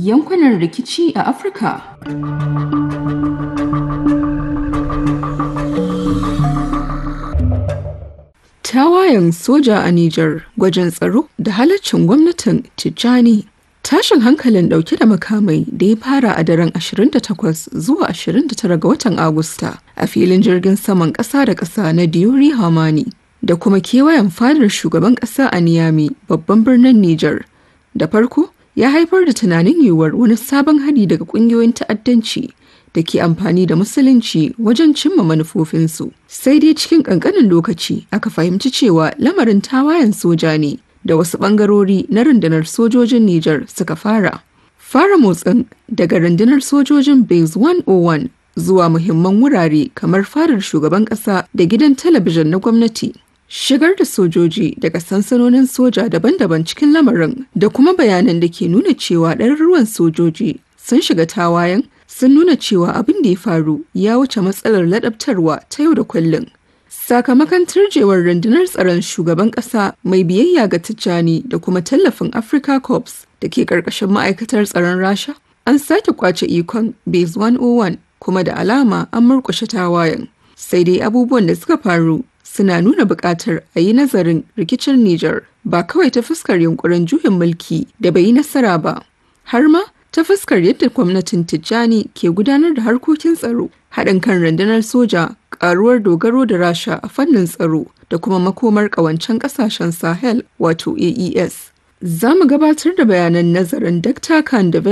yankunan rikici a Afirka. Tawayen soja a Nijar gwajin tsaro da halaccin gwamnatin Tijjani. Tashin hankalin dauke da makamai da ya fara a daren 28 zuwa 29 ga watan Agusta a filin jirgin saman ƙasa da ƙasa na Diori Hamani da kuma kewayen fadar shugaban ƙasa a Niyami babban birnin Nijar. Da farko ya haifar da tunanin yiwuwar wani sabon hari daga ƙungiyoyin ta'addanci da ke amfani da musulunci wajen cimma manufofinsu. Sai dai cikin ƙanƙanin lokaci aka fahimci cewa lamarin tawayen soja ne da wasu ɓangarori na rundunar sojojin Nijar suka fara. Fara motsin daga rundunar sojojin Base 101 zuwa muhimman wurare kamar fadar shugaban ƙasa da gidan talabijin na gwamnati. Shigar da sojoji daga sansanonin soja daban-daban cikin lamarin da kuma bayanan da ke nuna cewa ɗaruruwan sojoji sun shiga tawayen sun nuna cewa abin da ya faru ya wuce matsalar ladabtarwa ta yau da kullum. Sakamakon turjewar rundunar tsaron shugaban ƙasa mai biyayya ga Tijjani da kuma tallafin Africa Corps da ke ƙarƙashin ma'aikatar tsaron Rasha, an sake kwace ikon Base 101 kuma da alama an murƙushe tawayen. Sai dai abubuwan da suka faru suna nuna buƙatar a yi nazarin rikicin Nijar ba kawai ta fuskar yunkurin juyin mulki da bai yi nasara ba, har ma ta fuskar yadda gwamnatin Tijjani ke gudanar da harkokin tsaro, haɗin kan rundunar soja, ƙaruwar dogaro da Rasha a fannin tsaro da kuma makomar ƙawancen ƙasashen Sahel wato AES. Za mu gabatar da bayanan nazarin Dr. Khan